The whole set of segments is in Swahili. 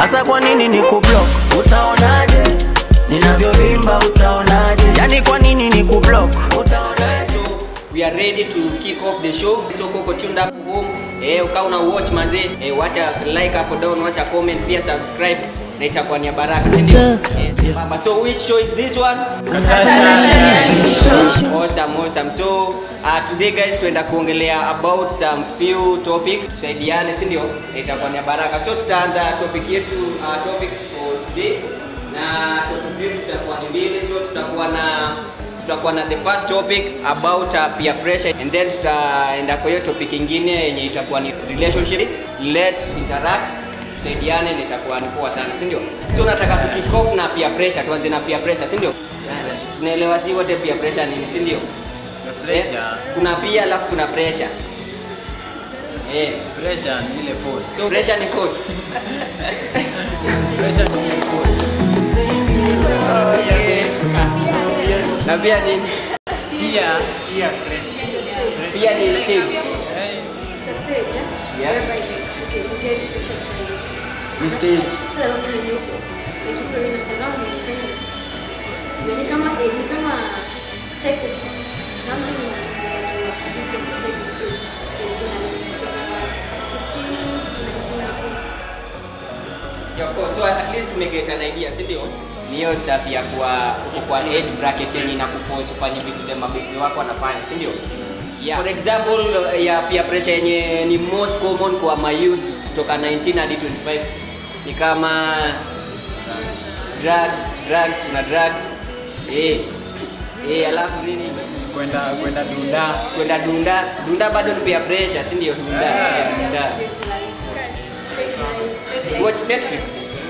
hasa kwa nini ni kublock utaonaje ninavyovimba utaonaje yani kwa nini ni kublock utaonaje so we are ready to kick off the show so koko tuned up home eh ukawa una watch manze eh, wacha like hapo down wacha comment pia subscribe na itakuwa ni ya baraka si ndio eh, baba so which show is this one awesome awesome so uh, today guys tuenda kuongelea about some few topics tusaidiane si ndio Na itakuwa ni ya baraka so tutaanza topic yetu uh, topics for today na topic zetu zitakuwa ni mbili so tutakuwa na tutakuwa na the first topic about uh, peer pressure and then tutaenda kwa hiyo topic ingine yenye itakuwa ni relationship let's interact tusaidiane na itakuwa ni poa sana si ndio so nataka tukikof na peer pressure tuanze na peer pressure si ndio tunaelewa si wote peer pressure nini si ndio Pressure, Eh, kuna pia alafu kuna pressure eh pressure ni ile force. so pressure ni force Pressure ni ile force. na pia ni Pia pia ni stage eh, It's a stage, eh? Yeah. whereby like, it's a, you get pressure from ni stage. surrounding yenye uko. Like if you're in a surrounding, you find it. Yeah, ni kama eh, ni kama type of something inasumbua to a different type of age. Age range kutoka 15 to 19 hapo. Yeah, of course. So at least tumeget an idea, si ndio? Ni hiyo stuff ya kuwa uko kwa age bracket yenye inakupose ufanye vitu za mabesi wako wanafanya, si ndio? Yeah. For example ya peer pressure yenye ni most common kwa my youth kutoka 19 hadi 25 ni kama drugs, drugs, kuna drugs. Eh. Eh, alafu nini? Kwenda kwenda dunda. Kwenda dunda, dunda bado ni peer pressure, si ndio? Dunda. Yeah. Dunda. Watch Netflix.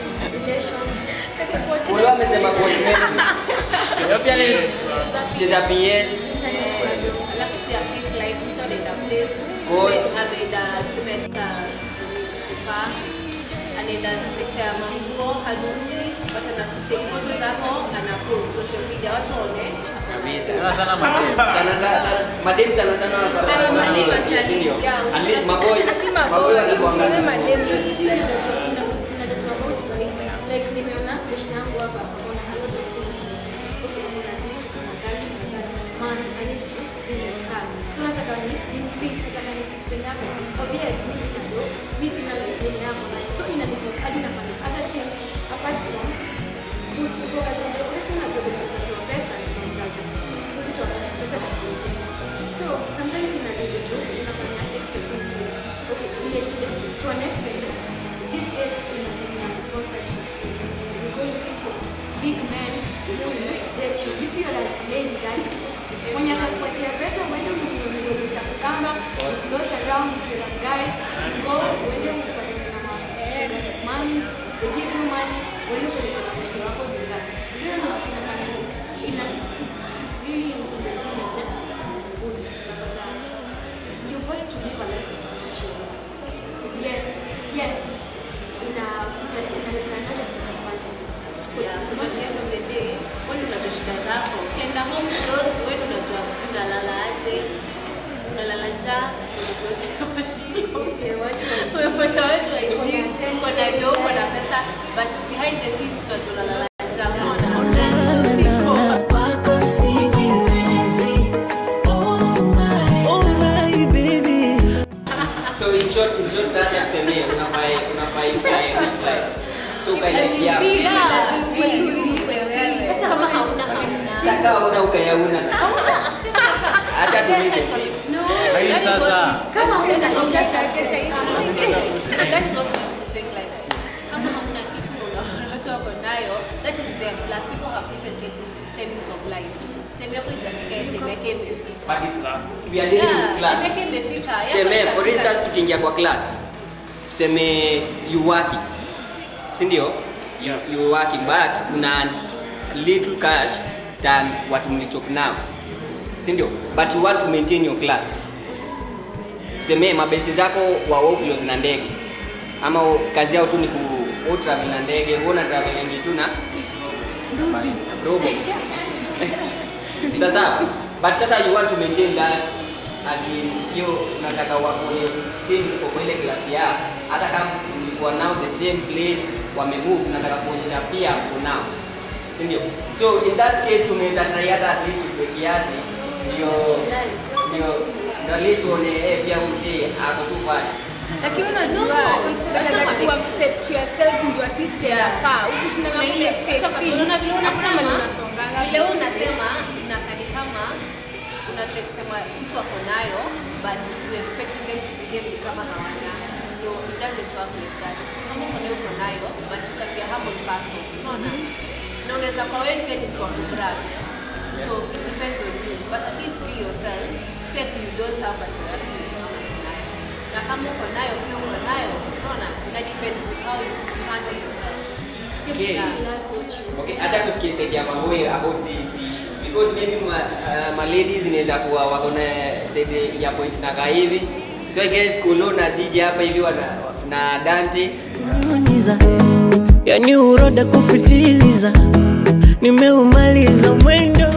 Ule amesema watch Netflix. Hiyo pia ni cheza PS. alafu pia fit life mtu anaenda place Course. tume- ameenda tumetoka spa anaenda sekta ya manguo hanunui watu anatake photo zako ana post social media watu waone Kabisa. Sana sana madem. Sana sana madem sana sana Ay, sana madem sana. actually, Si ndio? yeah. At least maboy. Hadi maboy. Maboy walikuwa Useme wangapi? madem Hiyo kitu inaletwa ina- inaletwa about by like nimeona best yangu hapa akona a lot of things. Okay, kuna this, kuna that, kuna that. Man, I need to be that car. So nataka ni ni fit, nataka ni fit penye yako. Kwambia ati mimi sina do, mimi sina life yenye yako nayo. So inaniforce hadi nafanya other things apart from kus- kufocus on job. Unasema na job inakupatia pesa ni mzazi. So vitu ambavyo pesa na So sometimes inabidi tu unafanya extra things like okay, ile ile to an extent this age ina ina sponsorships like you go looking for big men who will date you if you are a lady that mwenye atakupatia pesa uende ununue itakukamba goes around if you're a guy you go uende upate na ma sugar mommy they give you money uende upeleke na mtoto wako bidhaa so hiyo ndio kitu inafanya like ina it's, it's, it's really in the teenager good unapata you're forced to live a life that is not your own. Yet, yet, ina ita inaleta a lot of disadvantages. Yeah, so at the end of the day, wewe unajua shida zako. Ukienda home clothes, wewe ndio unajua unalala aje, unalala njaa, Okay, watu wa- umefuata watu wa Uko na gym, ten uko na ndio uko na pesa, but behind the scenes unajua unalala njaa. Unaona? So simple. kwako sijiwezi oh my oh my baby So in short, in short sasa tuseme unafai unafai ukae rich life. So ukae life yako. Sasa kama hauna hauna. Saka una ukayauna. Acha tulize si. Lakini sasa kama unaenda nje That is what makes to fake life. Kama hamna kitu na unaona watu wako nayo, that is them. Plus people have different types of timings of life. Time yako ijafika, ya time yake imefika. But it's, we are dealing with Yeah, class. time yake imefika. yako Tuseme for itafika. instance tukiingia kwa class. Tuseme you working. Si ndio? You, you working but una little cash than what mlichok now. Si ndio? But you want to maintain your class. Tuseme mabesi zako wa oflo zina ndege. Ama kazi yao tu ni ku wewe travel na ndege, wewe una traveling tu na robots. sasa but sasa you want to maintain that as in hiyo unataka wakone still uko kwa ile klasi ya hata kama mlikuwa now the same place wamemove nataka kuonyesha pia kunao si ndio so in that case unaweza try hata at least ufike kiasi ndio ndio ndio at least uone eh pia umsi ako tu pale lakini unajua it's better that you accept yourself ndio at least unafaa ukishinda na ile fake thing Unaona vile hakuna unasema mali unasonganga vile wewe unasema inakani kama unataka kusema mtu ako nayo but you expecting them to behave ni kama hawana so it doesn't work like that kama uko nayo uko nayo but you can be a humble person unaona na unaweza kwa wewe pia ni mtu wa kubrag so it depends on you but at least be yourself say ati you don't have but you actually uko nayo na kama uko nayo pia uko nayo unaona ina depend with how you you handle yourself Okay. Yeah. Okay, acha tusikie side ya Maboy about this issue because maybe ma, uh, ma ladies inaweza kuwa wako na side ya point na kaa hivi. So I guess Kulu na Ziji hapa hivi wana na Dante Nyunyiza, yani uroda kupitiliza, nimeumaliza mwendo